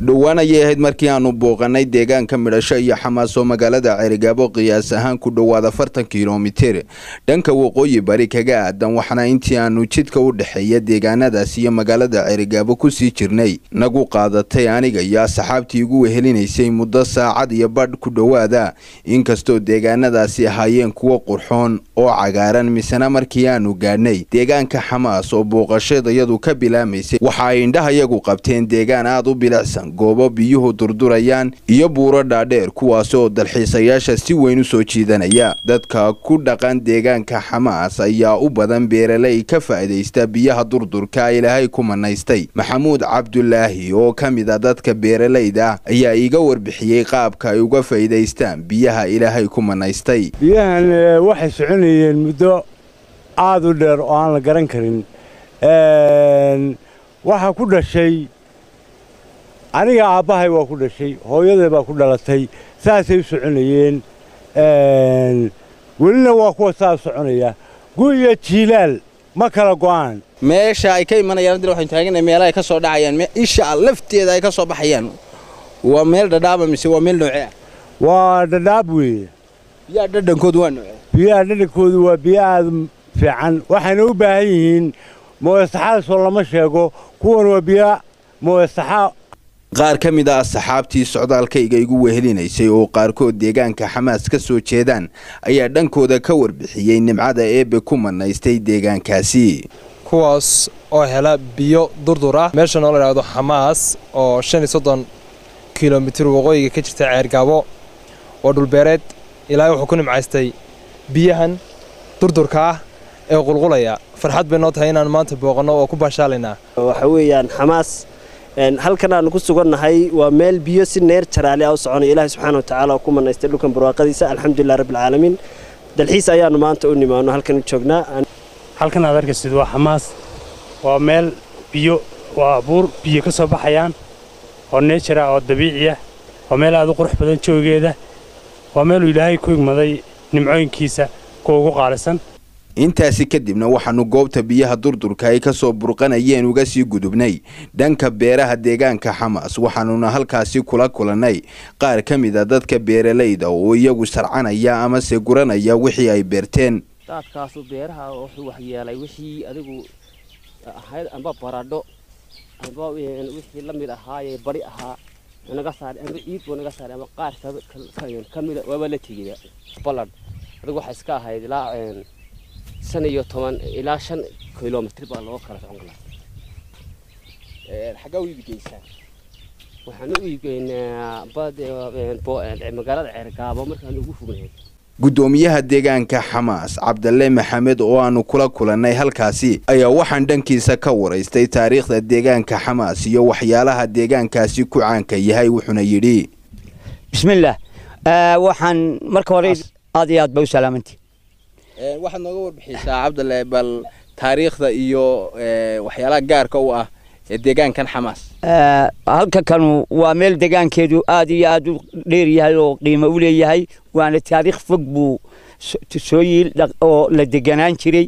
dhowaan ayay ahayd markii aanu booqanay deegaanka midhasho iyo xamaas oo magaalada ceerigaabo qiyaas ahaan ku dhowaad afartan kilomitir dhanka waqooyi bari kaga aadan waxaana intii aanu jidka u dhexeeya deegaanadaas iyo magaalada ceerigaabo kusii jirnay nagu qaadatay aniga iyo asxaabtii igu wehelinaysay muddo saacad iyo badh ku dhowaada inkastoo deegaanadaasi ahaayeen kuwo qurxoon oo cagaaran misena markii aanu gaadhnay deegaanka xamaas oo booqashadayadu ka bilaamaysay waxa ay indhahayagu qabteen deegaan aada u bilicsan goobo biyuhu durdurayaan iyo buuro dhaadheer kuwaasi oo dalxiisayaasha si weyn u soo jiidanaya dadka ku dhaqan deegaanka xamaas ayaa u badan beeraley ka faa'iidaysta biyaha durdurka ilaahay ku manaystay maxamuud cabdulaahi oo ka mid a dadka beeralayda ah ayaa iiga warbixiyey qaabka ay uga faa'iidaystaan biyaha ilaahay ku manaystay biyahan waxay soconayeen muddo aada u dheer oo aan la garan karin waxaa ku dhashay aniga aabbahay waa ku dhashay hooyaday baa ku dhalatay saasay u soconayeen welina waa kuwa saa soconaya gu iyo jiilaal ma kala go'aan meesha ay ka imanayaan haddana waxaynu taaganahay meelaha ay ka soo dhacayaan isha lafteeda ay ka soo baxayaan waa meel dhadhaaba mise waa meel noocee ah waa dhadhaab weeye biyaha dhadhankoodu waa noocee biyaha dhadhankoodu waa biyo aada fiican waxayna u baahan yihiin mooyasaxaasoo lama sheego kuwan waa biyo mooyasaxa qaar ka mid a asxaabtii socdaalkayga igu wehelinaysay oo qaarkood deegaanka xamaas ka soo jeedaan ayaa dhankooda ka warbixiyey nimcada eebbe ku manaystay deegaankaasi kuwaas oo hela biyo durdur ah meeshan oo la idhaahdo xamaas oo shan iyo soddon kilomitir waqooyiga ka jirta ceergaabo oo dhulbeereed ilaahay wuxuu ku nimcaystay biyahan durdurka ah ee qulqulaya farxad bay noo tahay inaan maanta booqanno oo ku baashaalaynaa waxa weeyaan xamaas halkan aanu ku sugannahay waa meel biyo si neer jaraali ah u soconaya ilaahay subxaana wa tacaala oo ku manaystay dhulkan barwaaqadiisa alxamdulilah rabbilcaalamiin dalxiis ayaannu maanta u nimaano halkan u joognaa halkan aad arkaysid waa xamaas waa meel biyo waa abuur biyo ka soo baxayaan oo neejara oo dabiici ah waa meel aad u qurux badan joogeeda waa meeluu ilaahay ku igmaday nimcooyinkiisa kuwa ugu qaalisan intaasi kadibna waxaanu goobta biyaha durdurka ay ka soo burqanayeen uga sii gudubnay dhanka beeraha deegaanka xamaas waxaanuna halkaasi kula kulannay qaar ka mid a dadka beeralayda oo iyagu sarcanaya amase guranaya wixii ay beerteen daadkaasu beeraha wuxuu waxyeelay wixii adigu ahayd amba baradho amba wixii la mid ahaayee bari ahaa naga saaray amba ciid buu naga saaray ama qaar ka mida waaba la tegaya ballan adigu waxay iska ahayd ilaa shan iyo toban ilaa shan kilomitr baa loo kala socon karaa xaggaa u iibgeysaan waxaan u iibgeynaa magaalada ceergaabo markaan ugu fognahay guddoomiyaha deegaanka xamaas cabdalle maxamed oo aanu kula kulannay halkaasi ayaa waxaan dhankiisa ka waraystay taariikhda deegaanka xamaas iyo waxyaalaha deegaankaasi ku caanka yahay wuxuuna yidhi bismillaah waxaan marka hore aad iyo aad ba u salaamantii waxaad nooga warbixiysaa cabdalle bal taariikhda iyo waxyaalaha gaarka u ah ee deegaankan xamaas halka kanu waa meel deegaankeedu aad iyo aad u dheer yahay oo qiimo u leeyahay waana taariikh fog buu soo yiil oo la deganaan jiray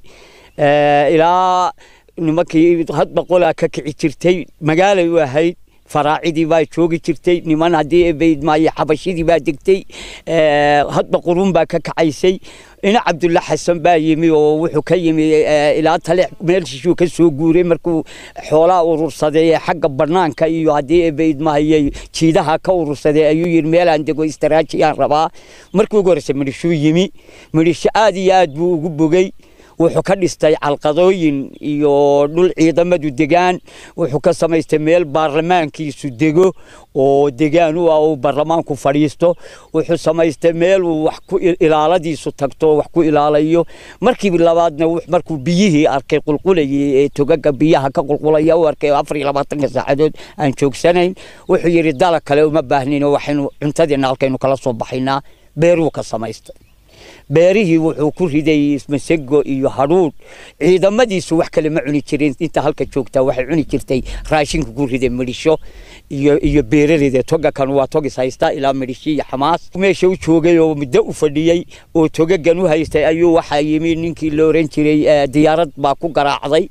ilaa nimankii hadba qolaa ka kici jirtay magaalay u ahayd faraacidii baa joogi jirtay niman haddii baydmaayo xabashidii baa degtay hadba qurun baa ka kacaysay ina cabdulla xasan baa yimi oo wuxuu ka yimi ilaa tale meelshishuu ka soo guuray markuu xoolaha urursaday xagga banaanka iyo haddii baydmaayo jiidaha ka urursaday ayuu yidhi meelaan dego istaraajiyaan rabaa markii ugu horreysay midhishuu yimi midhisho aad iyo aad buu ugu bogey wuxuu ka dhistay calqadooyin iyo dhul ciidamadu degaan wuxuu ka samaystay meel baarlamaankiisu dego oo degaan u ah uu baarlamaanku fadhiisto wuxuu samaystay meel uu wax ku ilaaladiisu tagto wax ku ilaalayo markii labaadna markuu biyihii arkay qulqulayay ee togaga biyaha ka qulqulaya u arkay afar iyo labaatanka saacadood aan joogsanayn wuxuu yidhi dalag kale uma baahnin oo waxaynu cuntadiina halkaynu kala soo baxaynaa beeruu ka samaystay beerihii wuxuu ku riday masego iyo hadhuudh ciidamadiisu wax kale ma cuni jirin inta halka joogtaa waxay cuni jirtay raashinka ku riday midhisho iyo iyo beeraleyda toga kan waa togis haysta ilaa midhishi iyo xamaas meesha u joogay oo muddo u fadhiyey oo togagan u haystay ayuu waxaa yimi ninkii la oran jiray diyaarad baa ku garaacday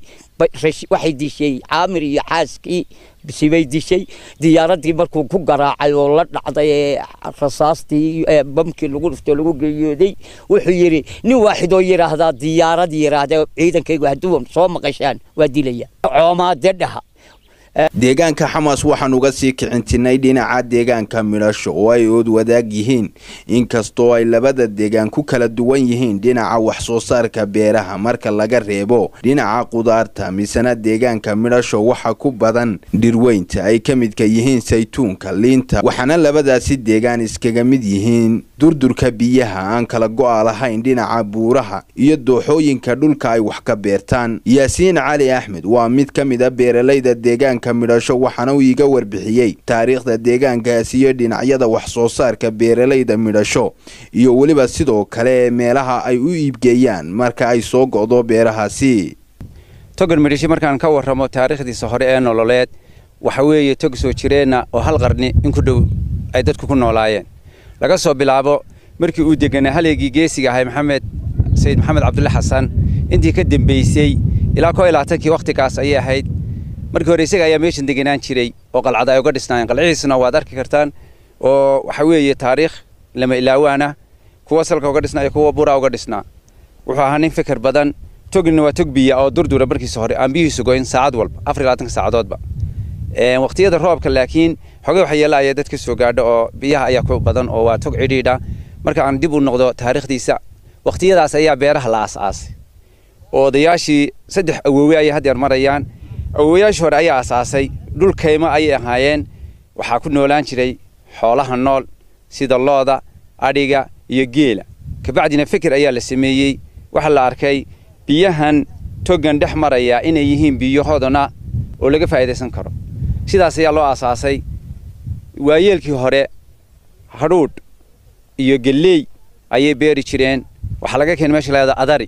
waxay dishay caamir iyo xaaskii sibay dishay diyaaraddii markuu ku garaacay oo la dhacday ee rasaastii bamkii lagu dhuftoo lagu geeyooday wuxuu yidhi nin waaxid oo yidhaahdaa diyaarad yidhaahda ciidankaygu hadduu soo maqashaan waa dilaya coomaade dhaha deegaanka xamaas waxaan uga sii kicintinay dhinaca deegaanka midhasho oo ay ood wadaag yihiin inkastoo ay labada deegaan ku kala duwan yihiin dhinaca wax soo saarka beeraha marka laga reebo dhinaca qudaarta misena deegaanka midhasho waxa ku badan dhirweynta ay ka midka yihiin saytuunka liinta waxaana labadaasi deegaan iskaga mid yihiin durdurka biyaha aan kala go'a lahayn dhinaca buuraha iyo dooxooyinka dhulka ay wax ka beertaan yaasiin cali axmed waa mid ka mid a beeralayda deegaanka midhasho waxaana uu iiga warbixiyey taariikhda deegaankaasi iyo dhinacyada wax soo saarka beeralayda midhasho iyo weliba sidoo kale meelaha ay u iibgeeyaan marka ay soo go'do beerahaasi togan midhashi markaan ka warramo taariikhdiisa hore ee nololeed waxa weeye tog soo jireenna oo hal qarni in ku dhow ay dadku ku noolaayeen laga soo bilaabo markii uu deganaa haleegii geesiga ahay maxamed sayid maxamed cabdulle xasan intii ka dembaysay ilaa koo iyo labaatankii wakhtigaas ayay ahayd markii hore isaga ayaa meeshan deganaan jiray oo qalcada ay uga dhisnaayeen qalcihiisna waad arki kartaan oo waxa weeye taariikh lama ilaawaana kuwa salka uga dhisnaa iyo kuwa buraa uga dhisnaa wuxuu ahaa nin fikir badan togina waa tog biya oo durdura markiisa hore aan biyihiisu goyn saacad walba afar iyo labaatanka saacadoodba waqtiyada roobka laakiin xogay waxyeela ayaa dadka soo gaadho oo biyaha ayaa ku badan oo waa tog cidhiidha marka aan dib u noqdo taariikhdiisa waqtiyadaas ayaa beeraha la aas-aasay oo odayaashii saddex awoowe ayay haddeer marayaan awoowayaashii hore ayaa asaasay dhul kaymo ayay ahaayeen waxaa ku noolaan jiray xoolaha nool sida looda adhiga iyo geela kabacdina fikir ayaa la sameeyey waxaa la arkay biyahan togan dhex maraya inay yihiin biyo hodona oo laga faa'idaysan karo sidaas ayaa loo aasaasay waayeelkii hore hadhuudh iyo gelley ayay beeri jireen waxaa laga keenay meesha lahada adari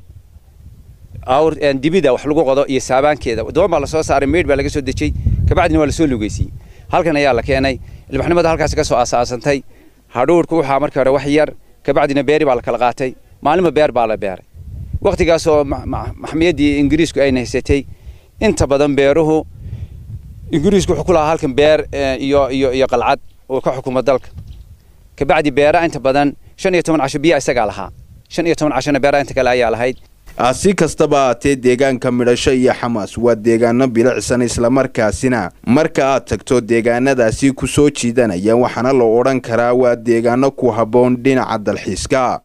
awr dibida wax lagu qodo iyo saabaankeeda doon baa lasoo saaray meydh baa laga soo dejey kabacdina waa lasoo lugeysiyey halkan ayaa la keenay ilbaxnimada halkaasi ka soo aasaasantay hadhuudhku waxaa markii hore wax yar kabacdina beeri baa la kala qaatay maalinba beer baa la beeray wakhtigaas oo maxmiyaddii ingiriisku ayna haysatay inta badan beeruhu ingiriisku wuxuu ku lahaa halkan beer iyo iyo iyo qalcad oo ka xukuma dalka kabacdi beera inta badan shan iyo toban casho biyaa isagaa lahaa shan iyo toban cashona beera inta kale ayaa lahayd si kastaba aatee deegaanka midhasho iyo xamaas waa deegaano bilicsan islamarkaasina marka aad tagto deegaanadaasi ku soo jiidanaya waxaana la odhan karaa waa deegaano ku habboon dhinaca dalxiiska